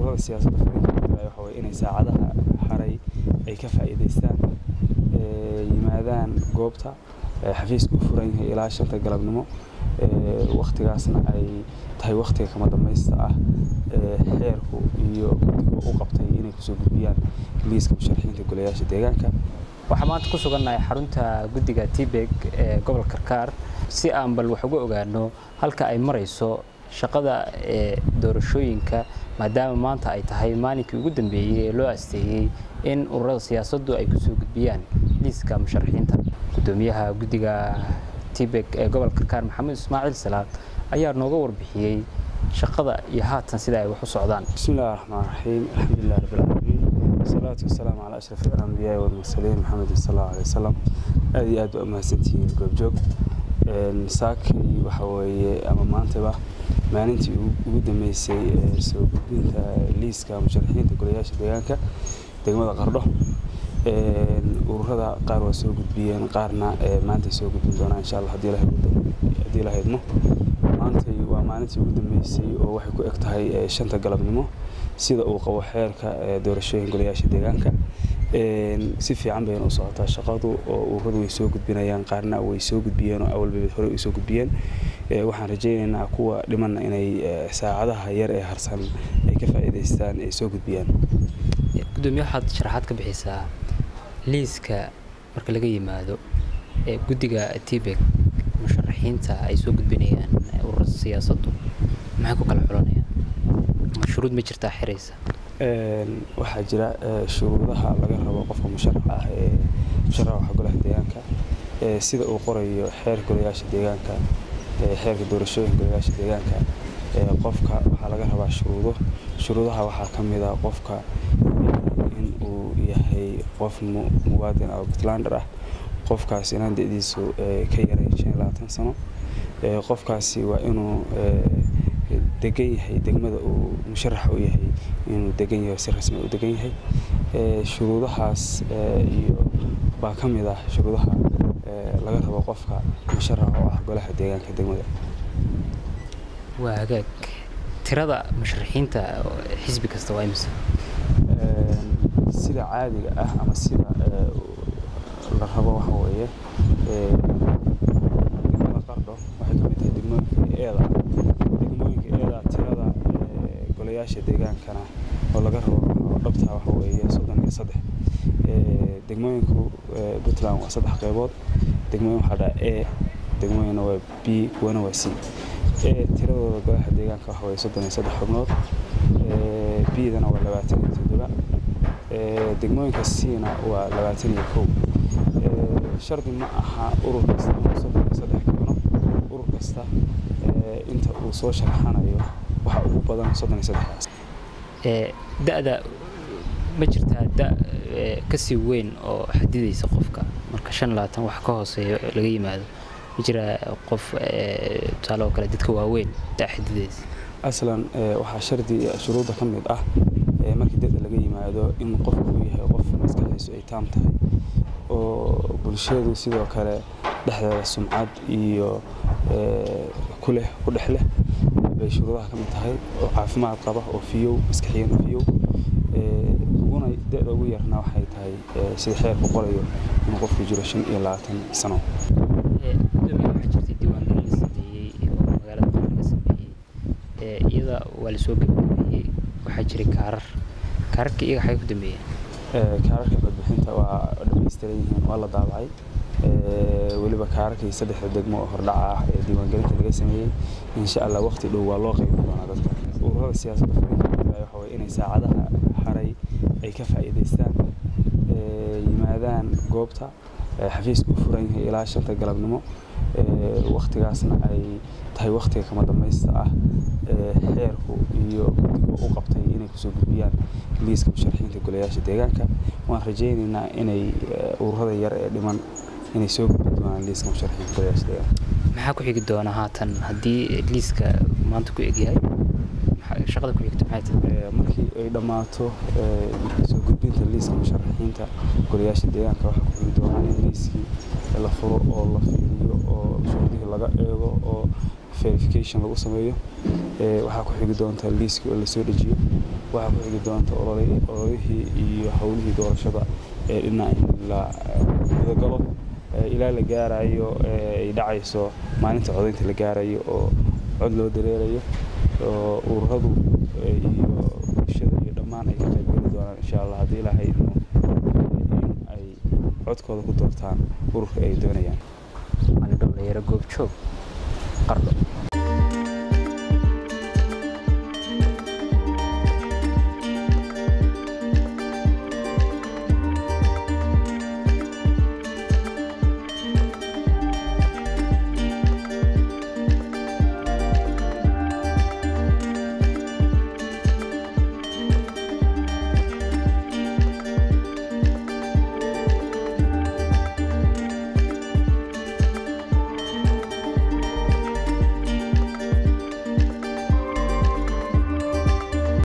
ururada siyaasadda fariinta waxa weye inay saacadaha haray ay ka faa'iidaystaan yimaadaan goobta xafiiska u furan yahay ilaa shanta galabnimo waktigaasna ay tahay waktiga kama dambaysta ah xeerku iyo guddigu u qabtay inay kusoo gudbiyaan liiska musharaxiinta golayaasha deegaanka waxaa maanta ku sugannahay xarunta guddiga tibeg ee gobolka karkaar si aan bal wax uga ogaano halka ay marayso shaqada ee doorashooyinka maadaama maanta ay tahay maalinkii ugu dambeeyey ee loo asteeyey in ururada siyaasaddu ay kusoo gudbiyaan liiska musharaxiinta gudoomiyaha guddiga tibeg ee gobolka karkaar maxamed ismaaciil salaad ayaa nooga warbixiyey shaqada iyo haatan sida ay wax u socdaan bismillahi raxmaan raxiim alxamdulilah rabbilcaalamiin wasalaatu wasalaamu calaa ashraf alambiyaai walmursaliin maxamed sal allahu alay wasalam aad iyo aad baa umahadsantihiin goobjoog saakay waxa weeye ama maantaba maalintii ugu dambeysay ee soo gudbinta liiska musharaxiinta golayaasha deegaanka degmada qardho ururada qaar waa soo gudbiyeen qaarna maantay soo gudbin doonaa insha allah haddii la haydmo maantay waa maalintii ugu dambeysay oo waxay ku eg tahay shanta galabnimo sida uu qabo xeerka doorashooyin golayaasha deegaanka si fiican bayna u socotaa shaqadu oo ururadu way soo gudbinayaan qaarna way soo gudbiyeen oo awalba hore u soo gudbiyeen waxaan rajaynaynaa kuwa dhimanna inay saacadaha yar ee harsan ay ka faa'iidaystaan ay soo gudbiyaan gudoomiye waxaad sharaxaad ka bixisaa liiska marka laga yimaado ee guddiga tibeg musharaxiinta ay soo gudbinayaan ururada siyaasaddu maxay ku kala xulanayaan ma shuruud ma jirtaa xiraysa waxaa jira shuruudaha laga rabo qofka musharax ah ee musharaxa golaha deegaanka sida uu qorayo xeer golayaasha deegaanka xeerka doorashooyinka golayaasha deegaanka qofka waxaa laga rabaa shuruudo shuruudaha waxaa ka mid a qofka in uu yahay qof muwaadin ah puntlander ah qofkaas inaan da-diisu ka yarayn shan iyo labaatan sano qofkaasi waa inuu degan yahay degmada uu musharaxa u yahay inuu degan yahay si rasmi u degan yahay shuruudahaas iyo baa ka mid ah shuruudaha laga rabo qofka musharaxa oo ah golaha deegaanka degmada waa hagaag tirada musharaxiinta xisbi kasta waa imisa sida caadiga ah ama sida la rabo waxa weeye degmada qardho waxay ka mid tahay degmooyinka eeda degmooyinka eeda tirada golayaasha deegaankana oo laga rabo oo dhabtaa waxa weeye soddon iyo saddex degmooyinku puntland waa saddex qaybood degmooyin waxaa dhaa a degmooyinna waa b kuwana waa c tiradooda golaha deegaanka waxa weeye soddon iyo saddex xubnood b-dana waa labaatan iyo toddoba degmooyinka c-na waa labaatan iyo kow shardi ma aha urur kasta inuu soddon iyo saddex keeno urur kasta inta uu soo sharaxanayo waxa ugu badan soddon iyo saddexdaas da-da ma jirtaa da kasii weyn oo xadidaysa qofka marka shan labaatan wax ka hooseeyo laga yimaado ma jiraa qof tusaale oo kale dadka waaweyn da xadidaysa aslan waxaa shardi shuruudda ka mid ah markii dada laga yimaado in qofku uu yahay qof maskaxdiisu ay taam tahay oo bulshadu sidoo kale dhexdeeda sumcad iyo ku leh ku dhex leh bay shuruudaha ka mid tahay oo caafimaad qaba oo fiyow maskaxiyan oo fiyow uguna da-da ugu yarna waxay tahay sida xeerku qorayo inuu qofku jiro shan iyo labaatan sano waxaa jirtay diiwaangelin la sameeyey oo magaalada qor laga sameeyey iyada waa lasoo gabagabeeyey waxaa jiray kaarar kaararka iyaga xagay ku dambeeyeen kaararka codbixinta waa dhamaystiran yihiin waa la daabacay weliba kaararkii saddexda degmo oo hordhaca ah ee diiwaangelinta laga sameeyey insha allah waqti dhow waa loo qeybi doonaa dadka ururada siyaasadda fariinta waxa weye inay saacadaha haray ay ka faa'iidaystaan yimaadaan goobta xafiiska u furan yahay ilaa shanta galabnimo waktigaasna ay tahay waktiga kama dambaysta ah xeerku iyo guddigu u qabtay inay kusoo gudbiyaan liiska musharaxiinta golayaasha deegaanka waan rajaynaynaa inay ururada yar ee dhiman inay soo gudbi doonaan liiska musharaxiinta golayaasha deegaanka maxaa ku xigi doona haatan haddii liiska maanta ku egyahay shaqada ku xigta maxay tahay markii ay dhammaato soo gudbinta liiska musharaxiinta golayaasha deegaanka waxaa ku xigi doonaa in liiskii la furo oo la fiiriyo oo shuruudihii laga eego oo verification lagu sameeyo waxaa ku xigi doonta liiskii oo lasoo dejiyo waxaa ku xigi doonta ololihii iyo howlihii doorashada ee dhinac in la gudagalo ilaa la gaarayo ay dhacayso maalinta codaynta la gaarayo oo cod loo dareerayo oo ururadu iyo bulshada iyo dhammaan ay ka qaybgeli doonaan insha allah haddii ilaahay idmo in ay codkooda ku doortaan ururka ay doonayaan cali dhowlayaro goobjoog qardho